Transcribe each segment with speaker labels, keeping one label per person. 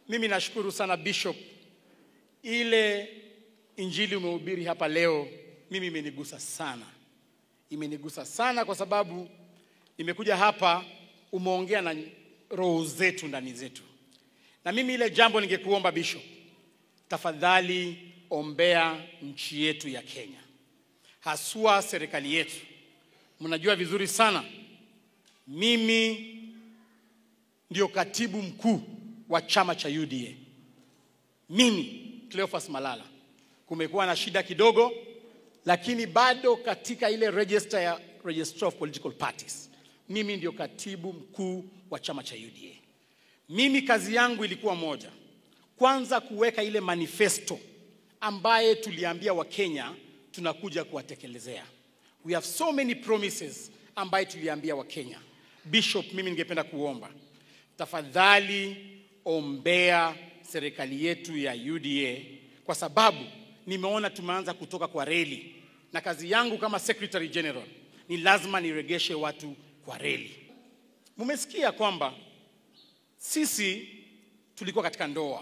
Speaker 1: Mimi nashukuru sana Bishop, ile injili umehubiri hapa leo, mimi imenigusa sana, imenigusa sana kwa sababu nimekuja hapa, umeongea na roho zetu ndani zetu, na mimi ile jambo ningekuomba Bishop, tafadhali ombea nchi yetu ya Kenya, haswa serikali yetu. Mnajua vizuri sana mimi ndio katibu mkuu wa chama cha UDA. Mimi Cleophas Malala, kumekuwa na shida kidogo, lakini bado katika ile register ya Registrar of Political Parties, mimi ndio katibu mkuu wa chama cha UDA. Mimi kazi yangu ilikuwa moja, kwanza kuweka ile manifesto ambaye tuliambia Wakenya tunakuja kuwatekelezea. We have so many promises ambaye tuliambia Wakenya. Bishop, mimi ningependa kuomba tafadhali ombea serikali yetu ya UDA kwa sababu nimeona tumeanza kutoka kwa reli, na kazi yangu kama Secretary General ni lazima niregeshe watu kwa reli. Mumesikia kwamba sisi tulikuwa katika ndoa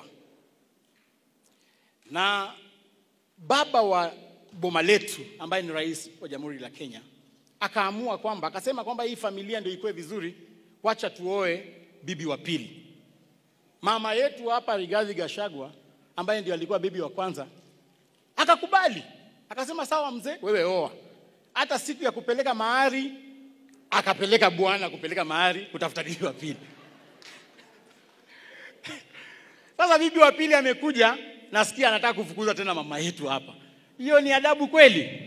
Speaker 1: na baba wa boma letu ambaye ni rais wa Jamhuri la Kenya akaamua kwamba akasema kwamba hii familia ndio ikuwe vizuri, wacha tuoe bibi wa pili. Mama yetu hapa Rigathi Gachagua ambaye ndio alikuwa bibi wa kwanza akakubali, akasema sawa, mzee, wewe oa. Hata siku ya kupeleka mahari akapeleka bwana kupeleka mahari kutafuta bibi wa pili. Sasa bibi wa pili amekuja, nasikia anataka kufukuza tena mama yetu hapa. Hiyo ni adabu kweli?